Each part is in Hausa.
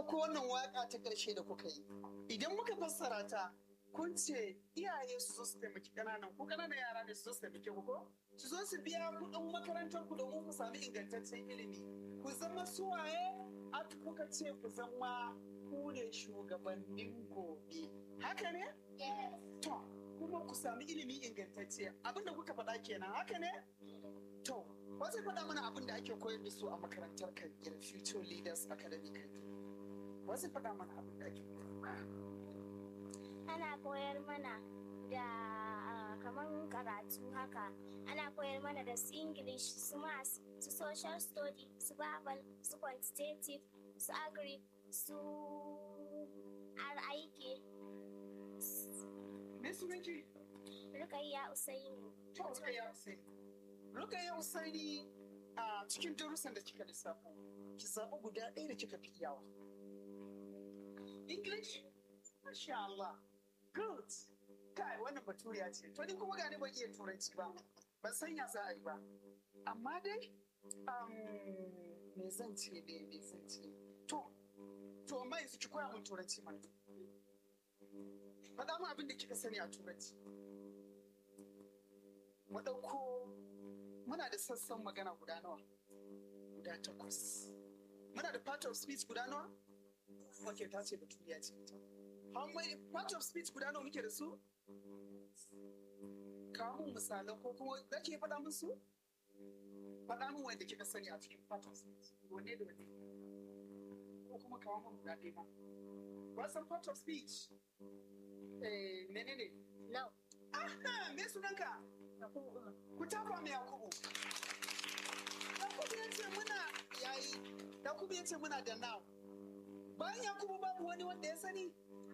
ɗauko wannan waƙa ta ƙarshe da kuka yi idan muka fassara ta kun ce iyaye su zo su taimaki ƙananan ku ƙananan yara ne su zo su taimake ku ko su zo su biya kuɗin makarantar ku domin ku sami ingantaccen ilimi ku zama suwaye aka kuka ce ku zama ku ne shugabannin gobe haka ne to kuma ku sami ilimi ingantacce abinda kuka faɗa kenan haka ne to ba zai faɗa mana abin da ake koyar da su a makarantar kan future leaders academy kan ba zai faɗa mana abin da ake koyar ana koyar mana da kamar karatu haka ana koyar mana da su english su maths su social study su bible su quantitative su agri su aiki me sunanki rukayya usaini to rukayya usaini rukayya usaini a cikin darussan da kika lissafo ki zaɓi guda ɗaya da kika fi iyawa english masha Allah good kai wannan baturiya ce to ni kuma gani ban iya turanci ba ban san ya za a yi ba amma dai me zan ce ne me zan ce to to amma yanzu ki koya mun turanci mana faɗa mu abin da kika sani a turanci mu ɗauko muna da sassan magana guda nawa guda takwas muna da part of speech guda nawa ok ta ce baturiya ce how many part of speech guda nawa muke da su kawo mun misalan ko kuma za ki faɗa min su faɗa min wanda kika sani a cikin part of speech wanne da wanne ko kuma kawo mun guda ɗaya ma wasan part of speech eh menene no aha me sunanka ku tafa mai yakubu yakubu ya ce muna yayi yakubu ya ce muna da now bayan yakubu babu wani wanda ya sani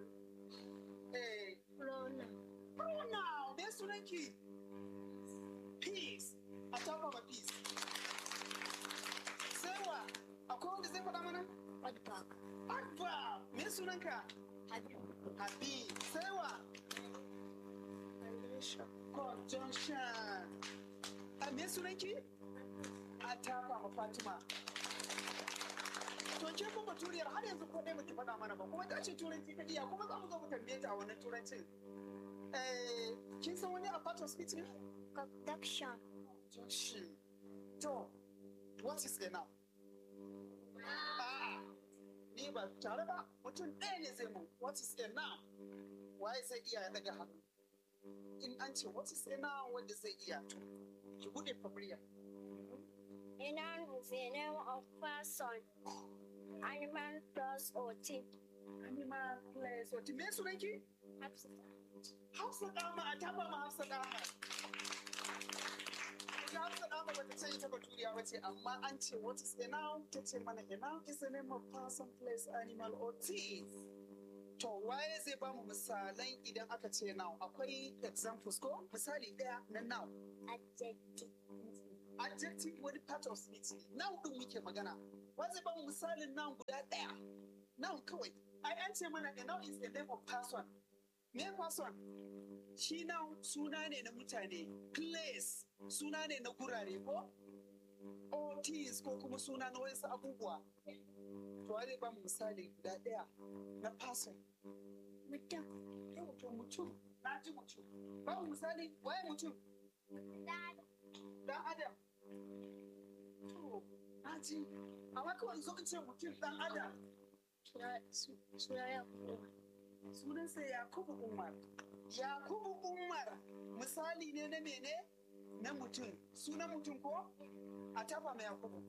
eh pronoun pronoun me sunanki peace a tafa ma peace sai wa akwai wanda zai faɗa mana adverb adverb me sunanka habib habib sai wa conjunction conjunction a me sunanki a tafa ma fatima to ke kuma turiyar har yanzu ko ɗaya baki faɗa mana ba kuma ta ce turanci ta iya kuma za mu zo mu tambaye ta a wannan turancin eh kin san wani a part of speech ne conduction conjunction to what is a noun a'a ni ba tare ba mutum ɗaya ne zai mu what is a noun waye zai iya ya daga hannu in an ce what is a noun wanda zai iya to ki bude fabriya A noun is a name of person, animal, plus or thing. animal place wata me sunanki hafsa dama a taba ma hafsa dama ita hafsa dama bata ce ita baturiya ba ce amma an ce what is a noun ta ce mana a noun is a name of person place animal or thing to waye zai ba mu misalan idan aka ce noun akwai examples ko misali daya na noun Adjective. adjective wani part of speech ne noun din muke magana wa zai ba mu misalin noun guda daya noun kawai ai an ce mana a noun is a name of person me person shi noun suna ne na mutane place suna ne na gurare ko or things ko kuma suna na wasu abubuwa to wa zai ba mu misali guda daya na person Mutum. yau to mutum na ji mutum ba mu misali waye mutum dan adam to na ji amma kawai zo in ce mutum dan adam Suna ya sunansa yakubu umar yakubu umar misali ne na mene na mutum sunan mutum ko a tafa mai yakubu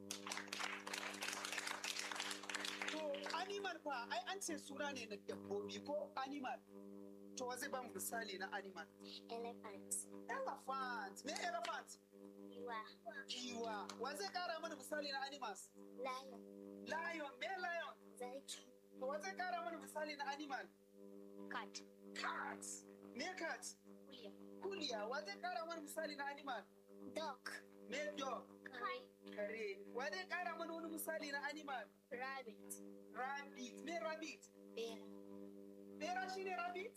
to animal fa ai an ce suna ne na dabbobi ko animal to wa zai ba mu misali na animal Elephant. elephant me elephant Giwa. giwa wa zai kara mana misali na animals Lion. lion me lion Zaki. to wa zai kara mana misali na animal Cat. cat me cat William. kuliya wa zai kara mana misali na animal Dog. me dog Kite. kare wa zai kara mana wani misali na animal Rabbit. rabbit me rabbit Bear. bera shine rabbit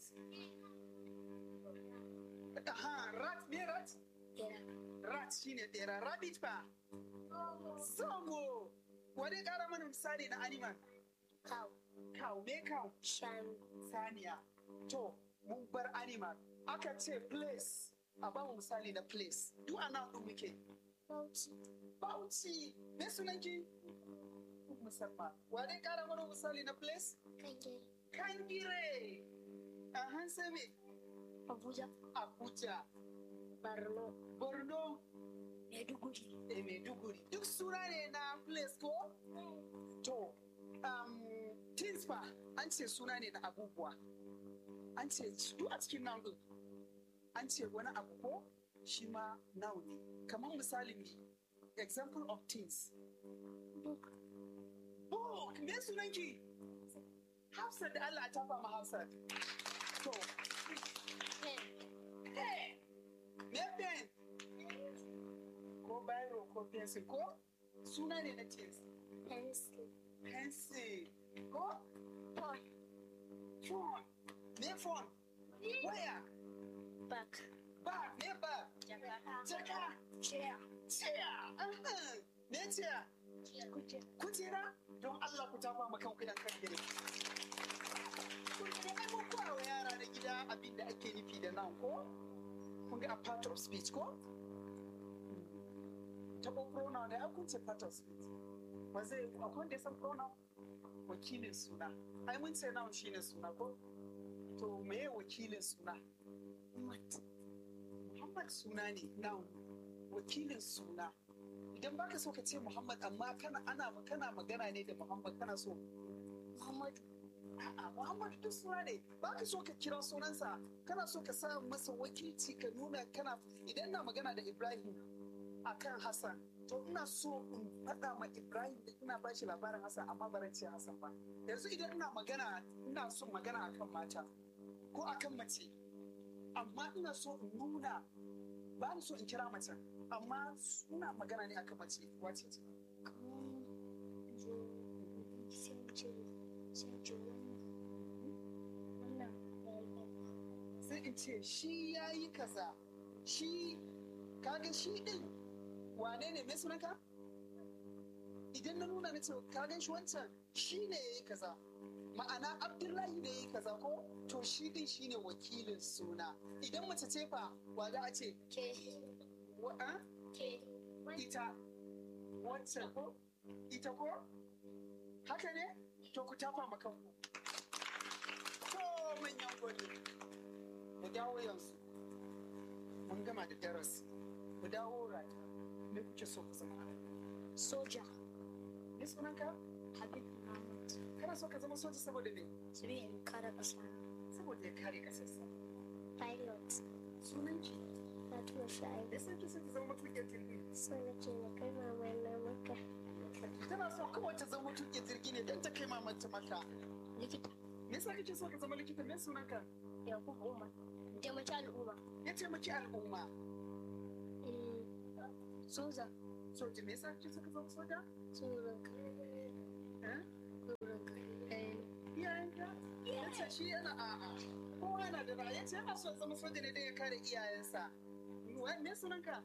aha rat me rat Bear. rat shine bera rabbit fa zomo wa zai kara mana misali na animal Cow. Cow, me cow. shanu Saniya. To, mun bar animal. Aka ce place. A ba mu misali na place. Duk a nan ɗin muke. bauchi Bauchi. Me sunanki? Musamman. Wa dai ƙara mana misali na place? kangere Kangire. Ahan sai me? abuja Abuja. borno Borno. maiduguri da Maiduguri duk suna ne na place ko? To, um, things fa an ce suna ne na abubuwa. An ce duk a cikin noun ɗin. An ce wani abu ko shi ma noun ne. Kamar misalin ne, example of things. book Book, me sunanki? Hafsat da Allah ta fama Hafsat. To, pen hey, me pen? Ko biro ko pencil ko? Suna ne na things. pencil pencil ko phone phone me phone waya bag ba me ba jaka jaka chair chair ahan, me chair kujera kujera don Allah ku tafa ma kanku yan kan gire ai mun koya wa yara na gida abin da ake nufi da nan ko kun ga a part of speech ko tabo pronoun da kun ce part of speech ba zai akwai wanda ya san pronoun wakilin suna ai mun ce noun shine suna ko to meye wakilin suna mat Muhammad suna ne noun wakilin suna idan baka so ka ce Muhammad amma kana ana kana magana ne da Muhammad kana so muhammadu a'a Muhammad duk suna ne baka so ka kira sunansa kana so ka sa masa wakilci ka nuna kana idan ina magana da Ibrahim akan Hassan to ina so in faɗa ma Ibrahim da ina ba shi labarin Hassan amma ba ran ce Hassan ba yanzu idan ina magana ina son magana akan mata ko akan mace amma ina so in nuna ba ni so in kira mace amma ina magana ne akan mace wace ce kaman zo sai mu ce sai mu ce wannan wannan sai in ce shi ya yi kaza shi kaga shi din wane ne mai sunanka idan na nuna na ce kaga shi wancan shi ne ya yi kaza ma'ana abdullahi ne ya yi kaza ko to shi din shi ne wakilin suna idan mace ce fa wa za a ce ke wa- a? ke ita wancan ko ita ko haka ne to ku tafa ma kanku to manyan gode mu dawo yanzu mun gama da darasi mu dawo rata me kuke so ku zama soja ne sunanka habib muhammad kana so ka zama soja saboda me sabi in kare kasa saboda ya kare kasarsa pilot sunanki fatima sha'ib da sai ki so ki zama matuƙin jirgi so nake na kai mama na maka tana so kawai ta zama matuƙin jirgi ne don ta kai mamanta maka likita me yasa kake so ka zama likita me sunanka yakubu umar taimaki al'umma ya taimaki al'umma soja soja me yasa kake so ka zama soja tsoron eh tsoron iyayenka ya ce shi yana a'a kowa yana da ra'ayi ya ce yana so ya zama soja ne don ya kare iyayensa Wa- me sunanka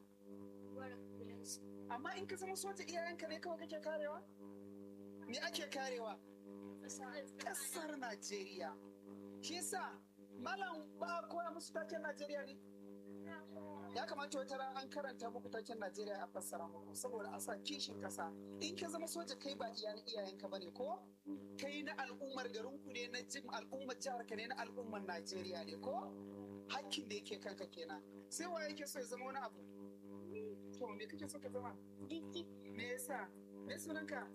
amma in ka zama soja iyayenka ne kawai kake karewa me ake karewa kasar Najeriya shi yasa malam ba a koya musu taken Najeriya ne ya kamata wata ran an karanta muku taken Najeriya a fassara muku saboda a sa kishin kasa in ka zama soja kai ba iyayen iyayenka bane ko kai na al'ummar garinku ne na jin al'ummar jihar ka ne na al'ummar Najeriya ne ko hakkin da yake kanka kenan sai wa yake so ya zama wani abu to me kake so ka zama me yasa me sunanka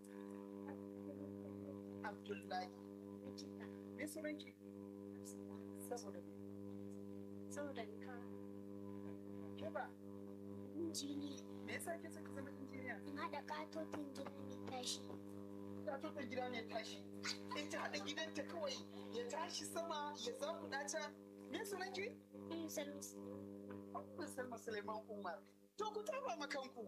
Abdullahi me sunanki saboda me saboda ka ke ba injiniya me yasa ke so ka zama injiniya in haɗa katotin gida mai tashi ta tuka gida ne tashi in ta haɗa gidanta kawai ya tashi sama ya zakuɗa ta me sunanki in salus Abdul Salma Suleiman Umar. To ku taba ma kanku.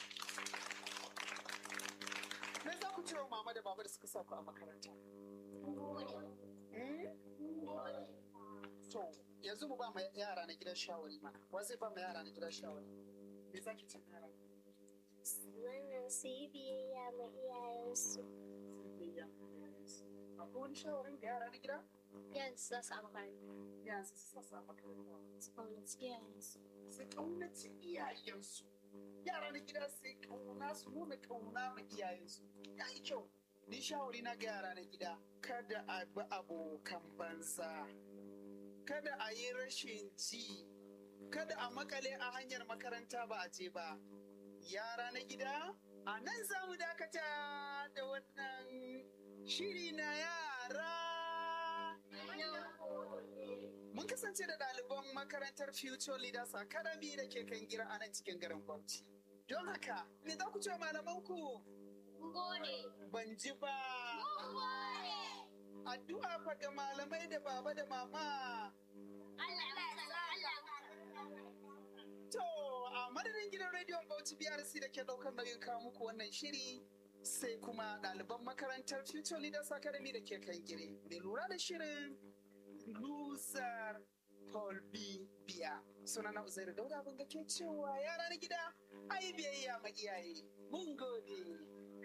Me za ku ce wa mama da baba da suka sa ku a makaranta? Hmm? To, yanzu mu ba ma yara na gidan shawari mana. Wa zai ba ma yara na gidan shawari? Me za ki ce ma yara? wannan su yi biyayya ma iyayensu akwai wani shawarin ga yara na gida Yes, za su makaranta. yanzu su sassa makaranta Su kaunaci iyayensu. su kaunaci iyayensu yara na gida su kauna su nuna kauna ma iyayensu ya yi kyau ni shawari na ga yara na gida kada a bi abokan banza kada a yi rashin ji kada a makale a hanyar makaranta ba a je ba yara na gida a nan za mu dakata da wannan shiri na yara Mun kasance da ɗaliban makarantar Future Leaders Academy da ke kan gira a nan cikin garin Bauchi. Don haka, me za ku ce wa malamanku? Gode. Ban ji ba. Gode. Addu'a fa ga malamai da baba da mama. To, a madadin gidan rediyon Bauchi BRC da ke ɗaukar nauyin kawo muku wannan shiri sai kuma ɗaliban makarantar Future Leaders Academy da ke kan gire. Mai lura da shirin Lusar Paul B. Biya. Sunana Uzairu Dauda abin da ke cewa yara na gida ai biyayya ma iyaye. Mun gode.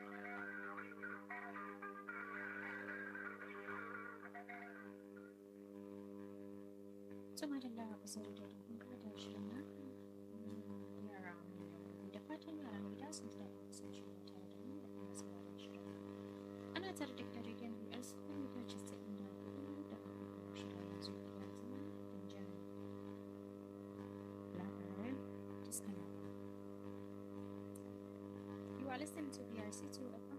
Sama da lara kusa da kun kada shirin na yara mai da fatan yara mai da sun tare da sun shirin tare da mu da kuma sauraron shirin. Ana tare da gidan rediyon BS kuma mita casa'in da hudu da hudu shirin yanzu ya zama don jan labarai taskana. You are listening to BRC2 FM